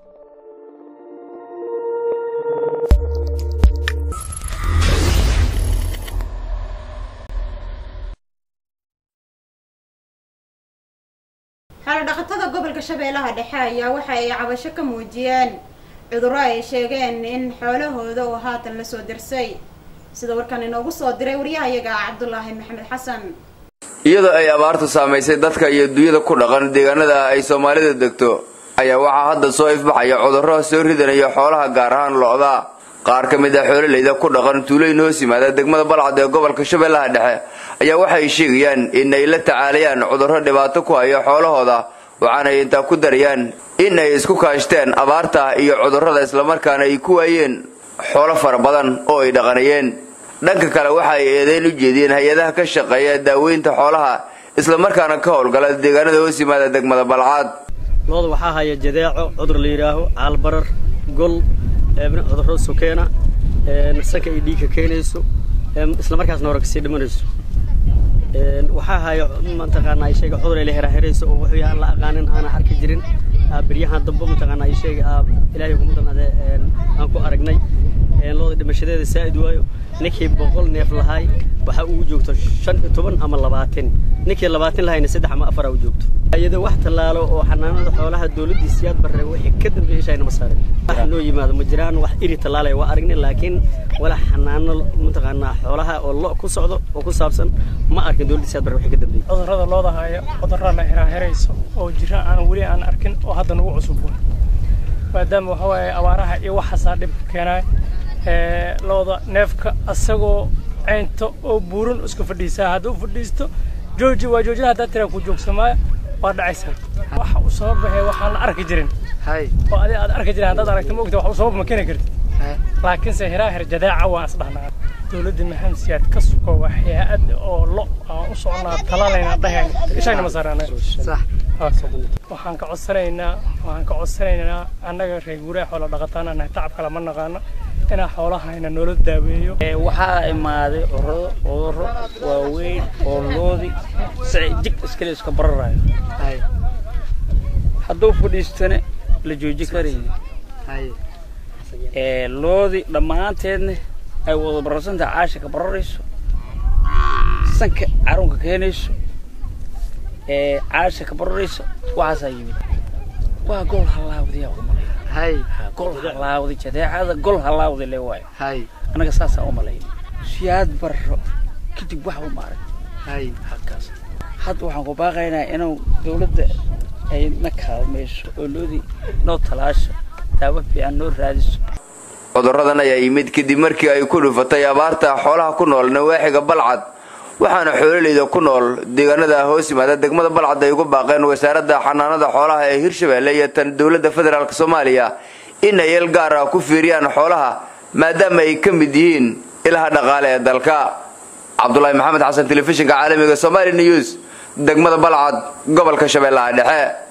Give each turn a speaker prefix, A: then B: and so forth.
A: xoolo-dhaqatada gobolka shabeellaha dhexe ayaa waxa ay cabasho ka muujiyeen cudurro ay sheegeen in xoolahooda uu haatan lasoo dirsay sida warkan inoogu soo diray waryahayaga cabdulaahi maxamed xasan
B: iyadoo ay abaartu saamaysay dadka iyo dunyada ku dhaqan deegaanada ay soomaalida degto ayaa waxaa hadda soo ifbaxaya cudurro soo ridanaya xoolaha gaar ahaan lo-da qaar ka mid ah xoololeyda ku dhaqan tuulooyin hoos yimaada degmada balcad ee gobolka shabeellaha dhexe ayaa waxay sheegayaan in ay la tacaalayaan cudurro dhibaato ku haya xoolahooda waxaanay intaa ku darayaan in ay isku kaashteen abaarta iyo cudurrada islamarkaana ay ku waayeen xoolo fara badan oo ay dhaqanayeen dhanka kale waxa ay eedeyn u jeediyeen hay-adaha ka shaqeeya daaweynta xoolaha islamarkaana ka howlgala deegaanada hoos yimaada degmada balcad
C: looda waxaa haya jadeeco cudur la yidhaaho caalbarar gol cudurro sokeena sanka ay dhiigka keenayso islamarkaasna hore kasii dhimanayso waxaa haya mataqaana sheega cudur ay la heraherayso oo wuxuu yahaan la aqaanin aanan arki jirin beryahan dambe mataqaana sheega ilaahay kumadanaade aan ku aragnay looda dhimashadeeda saa'id waayo ninkii boqol neef lahaay waxaa ugu joogto shan iyo toban ama labaatan ninkii labaatan lahayna saddex ama afar u joogto iyadoo wax tallaalo oo xanaanada xoolaha dowladdii siyaad barre wixii ka dambeeyay ishayna ma saarin wax noo yimaado ma jiraan wax iri tallaalaya waa aragnay laakiin wala xanaano mataqaanaa xoolaha oo lo ku socdo oo ku saabsan ma arkin dowladdii siyaad barre wixii ka dambeeyay
D: cudurrada looda haya cudurra la heraherayso oo jira aan weli aan arkin oo hadda nagu cusub maadaama waxa waaye abaaraha iyo waxaasaa dhibka keenaya looda neefka asagoo ceynta oo buuran iska fadhiisaa hadduu fadhiisto jooji waa joojina haddaa tiraa ku joogsamaayo waa dhacaysaa waxa uu sabab baxee waxaan la arki jirin oo adi aad arki jirin haddaad aragta ma ogta wax uu sabab ma keeni kartid laakiinse heraahir jadaaca waan isdhahnaa dowladda maxamed siyaad ka suko waa hay-ad oo lo aan u soconaa talaalayna dhahayn ishayna ma saarana waxaan ka codsanaynaa waxaan ka codsanaynaa annaga reer guuraha xoola dhaqataana nahay tacab kale ma naqaano inaa xoolahayna noola daaweeyo
E: waxaa imaaday cudurro cudurro waaweyn oo loodi si jig iskale iska bararayo hadduu fadhiistana la jooji karayni loodi dhammaanteedna ay wada bararsantaha caasha ka bararayso sanka carunka keenayso caasha ka bararayso waxaasaa yimid waa gol halaawdiyaa umalay gol halaawday jadeecada gol halaawday le waayo anaga saasaa umalay siyaad barro kadib wax u maarag halkaas hadda waxaan ku baaqaynaa inuu dawladda ay na kaalmayso oo loodii noo talaasho daawo fiican noo raadiso
B: cudurradan ayaa yimid kadib markii ay ku dhufatay abaarta xoolaha ku nool nawaaxiga balcad waxaana xoololeyda ku nool deegaanada hoos yimaada degmada balcad ay uga baaqeen wasaaradda xanaanada xoolaha ee hirshabeelle iyo tan dowladda federaalk soomaaliya in ay el gaar ah ku fiiriyaan xoolaha maadaama ay ka mid yihiin ilaha dhaqaale ee dalka cabdulaahi maxamed xasan telefishinka caalamiga somaali news degmada balcad gobolka shabeellaha dhexe